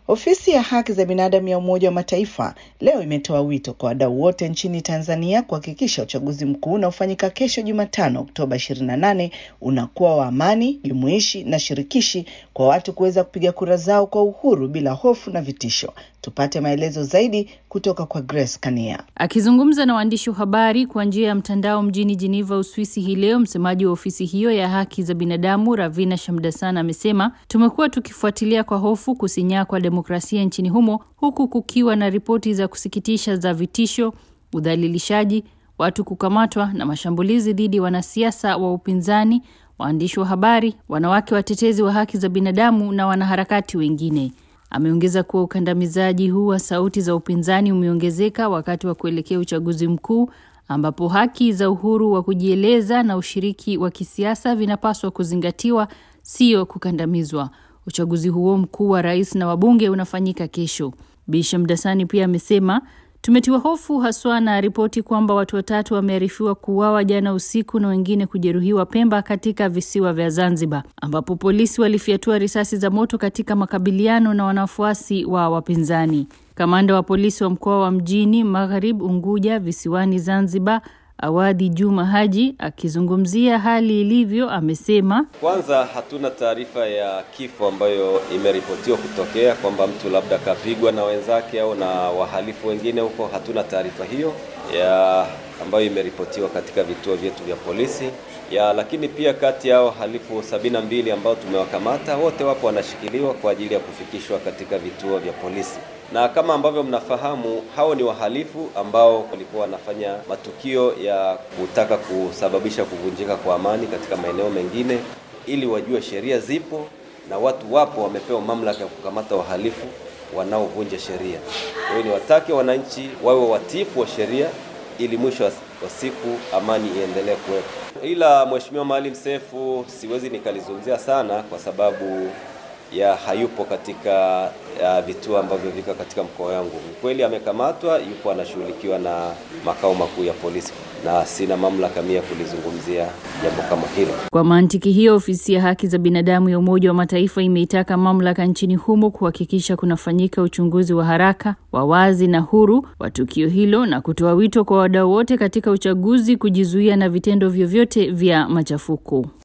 Ofisi ya haki za binadamu ya Umoja wa Mataifa leo imetoa wito kwa wadau wote nchini Tanzania kuhakikisha uchaguzi mkuu unaofanyika kesho Jumatano Oktoba 28 unakuwa wa amani, jumuishi na shirikishi kwa watu kuweza kupiga kura zao kwa uhuru bila hofu na vitisho. Tupate maelezo zaidi kutoka kwa Grace Kania. Akizungumza na waandishi wa habari kwa njia ya mtandao mjini Geneva, Uswisi hii leo, msemaji wa ofisi hiyo ya haki za binadamu Ravina Shamdasan amesema tumekuwa tukifuatilia kwa hofu kusinyaa kwa demokrasia nchini humo, huku kukiwa na ripoti za kusikitisha za vitisho, udhalilishaji, watu kukamatwa na mashambulizi dhidi ya wanasiasa wa upinzani, waandishi wa habari, wanawake watetezi wa haki za binadamu na wanaharakati wengine. Ameongeza kuwa ukandamizaji huu wa sauti za upinzani umeongezeka wakati wa kuelekea uchaguzi mkuu ambapo haki za uhuru wa kujieleza na ushiriki wa kisiasa vinapaswa kuzingatiwa, sio kukandamizwa. Uchaguzi huo mkuu wa rais na wabunge unafanyika kesho. Bisha Mdasani pia amesema tumetiwa hofu haswa na ripoti kwamba watu watatu wamearifiwa kuuawa jana usiku na wengine kujeruhiwa Pemba katika visiwa vya Zanzibar, ambapo polisi walifyatua risasi za moto katika makabiliano na wanafuasi wa wapinzani. Kamanda wa polisi wa mkoa wa mjini Magharib Unguja visiwani Zanzibar Awadhi Juma Haji akizungumzia hali ilivyo amesema, kwanza hatuna taarifa ya kifo ambayo imeripotiwa kutokea kwamba mtu labda kapigwa na wenzake au na wahalifu wengine huko. Hatuna taarifa hiyo ya ambayo imeripotiwa katika vituo vyetu vya polisi ya, lakini pia kati ya wahalifu sabini na mbili ambao tumewakamata wote wapo wanashikiliwa kwa ajili ya kufikishwa katika vituo vya polisi na kama ambavyo mnafahamu hao ni wahalifu ambao walikuwa wanafanya matukio ya kutaka kusababisha kuvunjika kwa amani katika maeneo mengine, ili wajue sheria zipo na watu wapo wamepewa mamlaka ya kukamata wahalifu wanaovunja sheria. Kwa hiyo ni watake wananchi wawe watiifu wa sheria ili mwisho wa siku amani iendelee kuwepo. Ila Mheshimiwa Maalim Seif siwezi nikalizungumzia sana kwa sababu ya hayupo katika vituo ambavyo viko katika mkoa wangu. Ni kweli amekamatwa, yupo anashughulikiwa na makao makuu ya polisi, na sina mamlaka mia kulizungumzia jambo kama hilo. Kwa mantiki hiyo, ofisi ya haki za binadamu ya Umoja wa Mataifa imeitaka mamlaka nchini humo kuhakikisha kunafanyika uchunguzi wa haraka, wa wazi na huru wa tukio hilo na kutoa wito kwa wadau wote katika uchaguzi kujizuia na vitendo vyovyote vya machafuko.